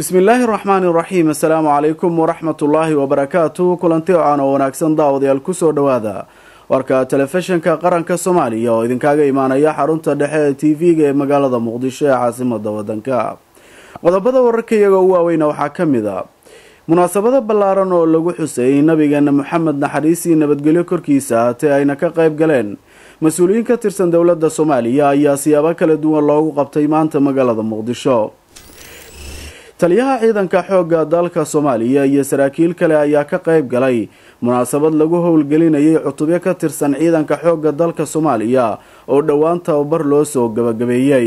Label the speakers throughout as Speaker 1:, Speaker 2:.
Speaker 1: bismillaahi raxmaani raxiim assalaamu calaykum waraxmatullaahi wabarakaatu kulanti ocaan oo wanaagsan daawadayaal kusoo dhowaada warka telefishinka qaranka soomaaliya oo idinkaaga imaanaya xarunta dhexe ee t v-ga ee magaalada muqdisho ee caasimada wadanka qodobada wararka iyaga u waaweyna waxaa ka mid a munaasabado ballaaran oo lagu xuseeyey nabigeena moxamed naxariisii nabadgelyo korkiisa haatee ayna ka qayb galeen mas-uuliyiin ka tirsan dowladda soomaaliya ayaa siyaabo kala duwan loogu qabtay maanta magaalada muqdisho taliyaha ciidanka xoogga dalka soomaaliya iyo saraakiil kale ayaa ka qayb galay munaasabad lagu howlgelinayay cutubyo ka tirsan ciidanka xoogga dalka soomaaliya oo dhowaan tababar loo soo gabagabeeyey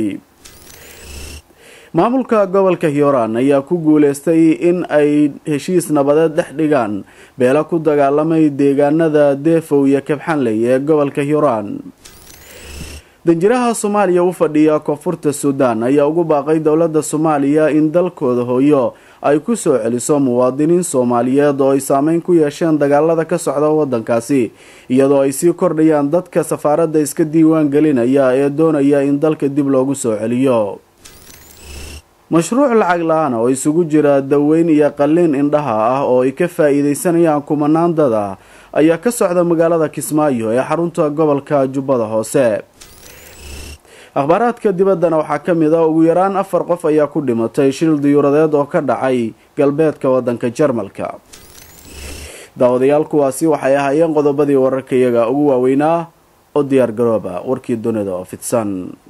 Speaker 1: maamulka gobolka hiiraan ayaa ku guuleystay in ay heshiis nabadeed dhex dhigaan beelo ku dagaalamay deegaanada deefow iyo kabxanley ee gobolka hiiraan danjiraha soomaaliya u fadhiya koonfurta suudaan ayaa ugu baaqay dowladda soomaaliya in dalkooda hooyo ay ku soo celiso muwaadiniin soomaaliyeed oo ay saameyn ku yeesheen dagaalada ka socda wadankaasi iyadoo ay sii kordhayaan dadka safaaradda iska diiwaan gelinaya ee doonaya in dalka dib loogu soo celiyo mashruuc lacag la-aan oo isugu jira daweyn iyo qalliin indhaha ah oo ay ka faa-iideysanayaan kumanaan dad ah ayaa ka socda magaalada kismaayo ee xarunta gobolka jubbada hoose akhbaaraadka dibaddana waxaa ka mid ah ugu yaraan afar qof ayaa ku dhimatay shil diyuuradeed oo ka dhacay galbeedka wadanka jarmalka daawadayaal kuwaasi waxay ahaayeen qodobadii wararka iyaga ugu waaweynaa oo diyaar garooba warkii dunida oo fidsan